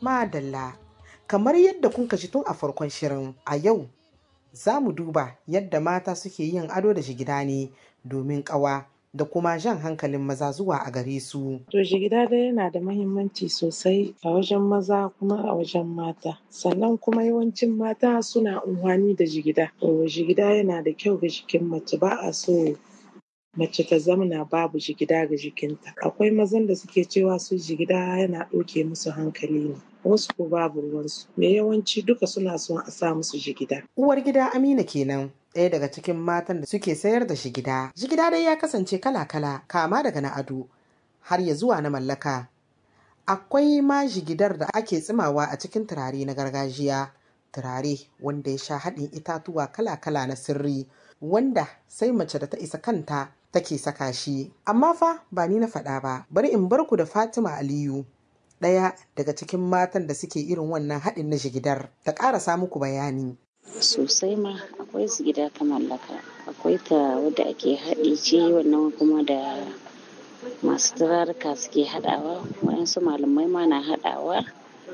Madalla, kamar yadda kun kashi tun a farkon shirin a yau za mu duba yadda mata suke yin ado da shigida ne domin ƙawa da kuma jan hankalin maza zuwa a gare su. To jigida dai yana da mahimmanci sosai a wajen maza kuma a wajen mata. Sannan kuma yawancin mata suna amfani da jigida. To jigida yana da kyau ga jikin mace ba a so mace ta zamana babu jigida ga jikinta. Akwai mazan da suke cewa su jigida yana ɗauke musu hankali ne. Wasu ko babu ruwansu. Me yawanci duka suna son a sa musu jigida. Uwar gida Amina kenan. ɗaya daga cikin matan da suke sayar da shigida. Jigida dai ya kasance kala-kala kama daga na ado har ya zuwa na mallaka. Akwai ma jigidar da ake tsimawa a cikin turare na gargajiya. Turare wanda ya sha haɗin itatuwa kala-kala na sirri wanda sai mace da ta isa kanta take saka shi. Amma fa ba ni na faɗa ba, bari in bar ku da Fatima Aliyu. Ɗaya daga cikin matan da suke irin wannan haɗin na jigidar ta ƙarasa muku bayani. sosai ma akwai su gida ta mallaka akwai ta wadda ake haɗi ce wannan kuma da masu turaruka suke haɗawa waɗansu malamai ma na haɗawa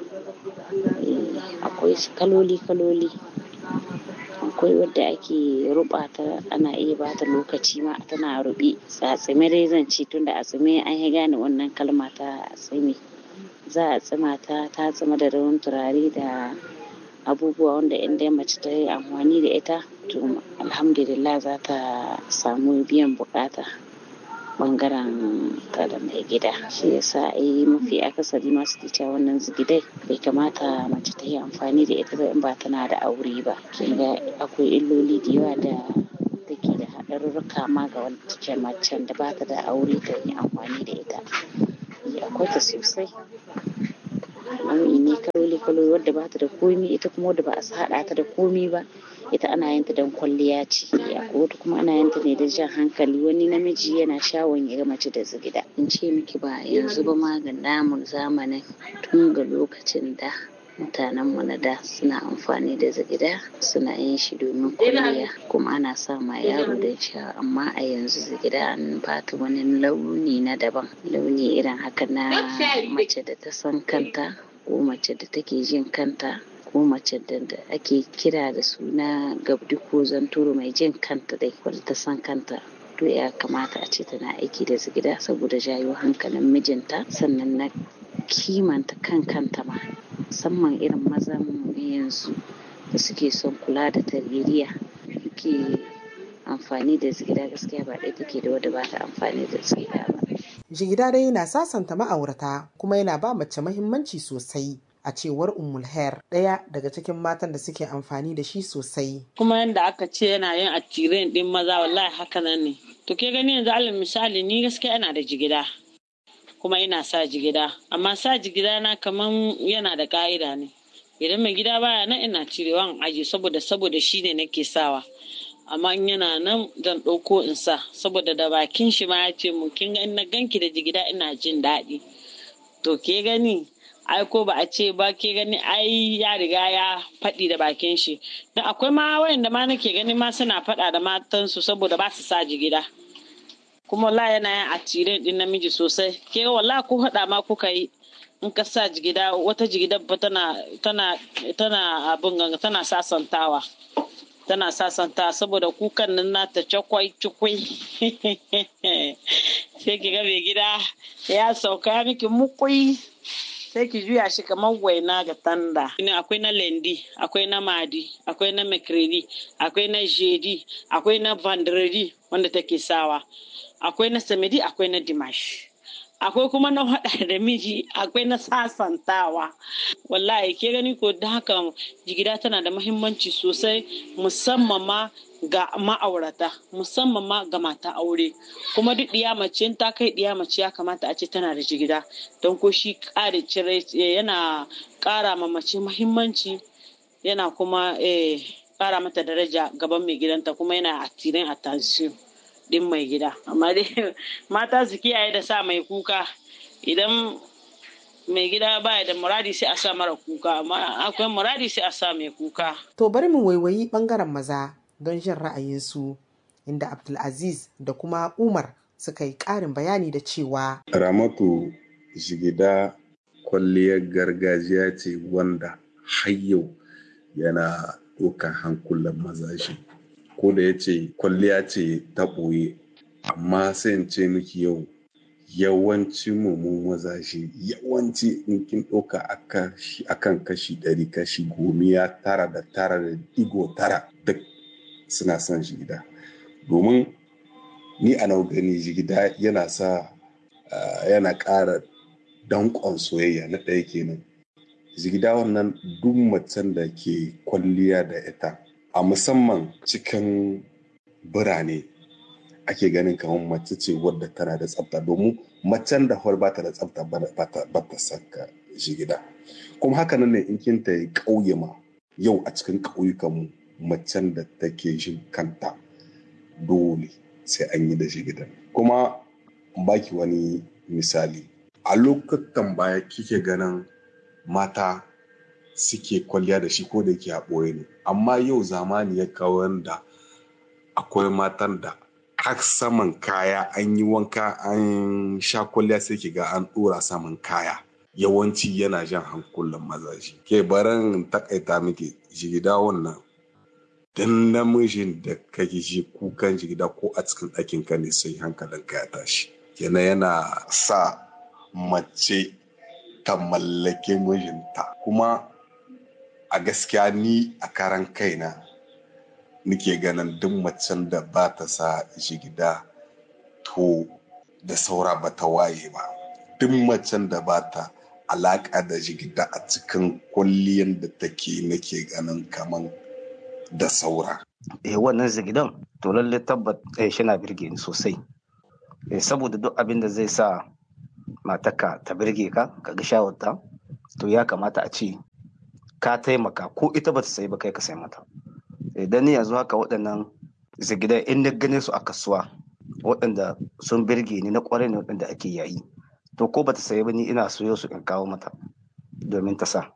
akwai kaloli kaloli akwai wadda ake ruba ta ana iya ba ta lokaci ma tana rubi a tsime dai zan ce tunda a tsime an yi gane wannan kalma ta tsime za a tsima ta ta tsima da rawan turare da abubuwa wanda in dai mace ta yi amfani da ita to alhamdulillah za ta samu biyan bukata bangaren ta da mai gida shi yasa ai mafi akasari masu cewa wannan zigidai bai kamata mace ta yi amfani da ita ba in ba tana da aure ba kin ga akwai illoli da yawa da take da haɗarurruka ma ga wata macen da ba ta da aure ta yi amfani da ita akwai ta sosai nau'i ne kaloli kaloli wadda ba ta da komi ita kuma wadda ba a haɗa ta da komi ba ita ana yin ta don kwalliya ce akwai wata kuma ana yin ta ne da jan hankali wani namiji yana shawon ya ga mace da zigida in ce miki ba yanzu ba ma ga namun zamanin tun ga lokacin da mutanenmu na da suna amfani da zigida suna yin shi domin kwalliya kuma ana sa ma yaro don sha amma a yanzu zigida an bata wani launi na daban launi irin haka na mace da ta san kanta ko mace da take jin kanta ko mace da ake kira da suna gabdi ko zanturu mai jin kanta dai wadda ta san kanta to ya kamata a ce tana aiki da zigida saboda jayo hankalin mijinta sannan na kimanta kan kanta ma musamman irin mazan yanzu da suke son kula da tarbiyya suke amfani da zigida gaskiya ba ɗaya take da wadda ba ta amfani da zigida ba. Jigida dai yana sasanta ma'aurata kuma yana ba mace mahimmanci sosai. a cewar Ummul Hair ɗaya daga cikin matan da suke amfani da shi sosai. Kuma yadda aka ce yana yin attiren ɗin maza wallahi haka nan ne. To ke gani yanzu alal misali ni gaskiya ina da jigida kuma ina sa jigida amma sa jigida na kaman yana da ka'ida ne. Idan mai gida baya nan ina cirewa in aji saboda saboda shi ne nake sawa. amma in yana nan zan ɗauko in sa saboda da bakin shi ma ya ce mu kin ga na ganki da jigida ina jin daɗi. To ke gani ai ko ba a ce ba ke gani ai ya riga ya faɗi da bakin shi don akwai ma wayanda ma nake gani ma suna faɗa da matansu saboda ba su sa jigida kuma wala yana yin atire din namiji sosai ke wala ko haɗa ma kuka yi in ka sa jigida wata jigida ba tana tana tana abin ganga tana sasantawa tana sasanta saboda kukan nan nata cakwai cikwai sai ki ga mai gida ya sauka miki mukui sai ki juya shi kamar waina ga tanda. Akwai na lendi, akwai na madi, akwai na makredi, akwai na jedi, akwai na vandredi wanda take sawa, akwai na samedi, akwai na dimash. Akwai kuma na haɗa da miji, akwai na sasantawa. Wallahi ke gani ko da haka jigida tana da mahimmanci sosai musamman ma ga ma'aurata musamman ma ga mata aure kuma duk ɗiya mace in ta kai ɗiya mace ya kamata a ce tana da jigida don ko shi ƙara cire yana ƙara ma mace mahimmanci yana kuma ƙara mata daraja gaban mai gidanta kuma yana attirin attention din mai gida amma dai mata su kiyaye da sa mai kuka idan mai gida baya da muradi sai a sa mara kuka amma akwai muradi sai a sa mai kuka to bari mu waiwayi bangaren maza don jin ra'ayinsu inda Abdulaziz da kuma Umar suka yi ƙarin bayani da cewa Ramatu jigida kwalliyar gargajiya ce wanda har yau yana ɗaukar hankulan mazaje ko da ya ce kwalliya ce ta ɓoye amma sai in ce miki yau yawanci mu mazaje yawanci in kin ɗauka akan kashi ɗari kashi gomiya tara da tara da digo tara duk suna son jigida domin ni a nau gani jigida yana sa yana ƙara danƙon soyayya na ɗaya kenan jigida wannan duk macen da ke kwalliya da ita a musamman cikin birane ake ganin kamar mace ce wadda tana da tsafta domin macen da hol bata da tsafta ba ta saka jigida kuma haka nan ne in kin ta yi ƙauye ma yau a cikin ƙauyukan mu macen da take jin kanta dole sai an yi da jigida kuma baki wani misali a lokutan baya kike ganin mata suke kwalliya da shi ko da yake a ɓoye ne amma yau zamani ya kawo da akwai matan da har saman kaya an yi wanka an sha kwalliya sai ki ga an ɗora saman kaya yawanci yana jan hankulan mazaje ke baran takaita miki jigida wannan dan namijin da kake ji kukan jigida ko a cikin ɗakin ka ne sai hankalin ka ya tashi kenan yana sa mace ta mallake mijinta kuma a gaskiya ni a karan kaina nike ganin duk macen da ba ta sa jigida to da saura ba ta waye ba duk macen da ba ta alaƙa da jigida a cikin kwalliyan da take nake ganin kaman da saura. Eh wannan zigidan to lalle tabbat eh shi na birge ni sosai. Eh saboda duk abin da zai sa mataka ta birge ka ka ga shawarta to ya kamata a ce ka taimaka ko ita ba ta sayi ba kai ka sai mata. Idan ni yanzu haka waɗannan zigidan in na gane su a kasuwa waɗanda sun birge ni na ƙwarai ne waɗanda ake yayi to ko ba ta sayi ba ni ina soyo su in kawo mata domin ta sa.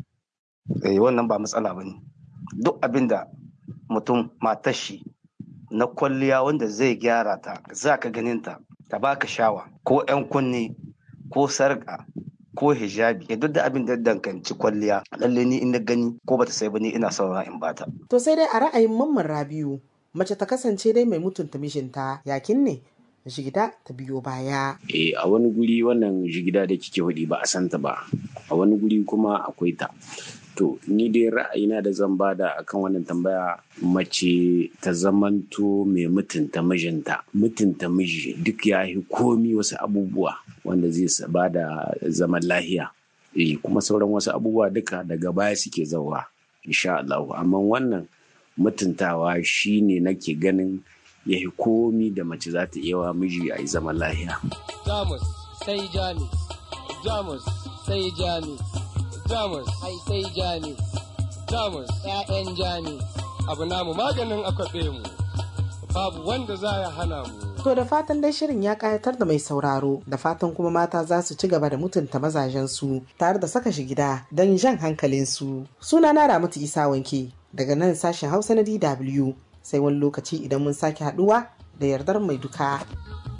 Eh wannan ba matsala ba ne. duk abin da mutum matar shi na kwalliya wanda zai gyara ta za ka ganin ta ta baka shawa ko 'yan kunne ko sarƙa ko hijabi ya duk da abin da danganci kwalliya lalle ni in na gani ko bata sai ba ni ina saura in bata To sai dai a ra'ayin mamman Rabiu mace ta kasance dai mai mutunta mijinta yakin ne jigida ta biyo baya. Eh a wani guri wannan jigida da kike hudi ba a santa ba a wani guri kuma akwai ta to ni dai ra'ayina da zan bada akan wannan tambaya mace ta zamanto mai mutunta mijinta mutunta miji duk ya yi komi wasu abubuwa wanda zai bada zaman lahiya eh kuma sauran wasu abubuwa duka daga baya suke zauwa insha Allah amma wannan mutuntawa shine nake ganin ya yi komi da mace za ta iya wa miji a yi zaman lahiya. Jamus sai Jamus, Jamus sai Jamus, Jamus ai sai Jamus, Jamus ‘ya'yan Jamus, abu namu maganin akwabe mu, babu wanda za ya hana mu. To da fatan dai shirin ya kayatar da mai sauraro da fatan kuma mata za su ci gaba da mutunta mazajensu tare da saka shi gida don jan hankalinsu. Suna na Ramatu Isa Wanke daga nan sashen Hausa na DW sai wani lokaci idan mun sake haduwa da yardar mai duka.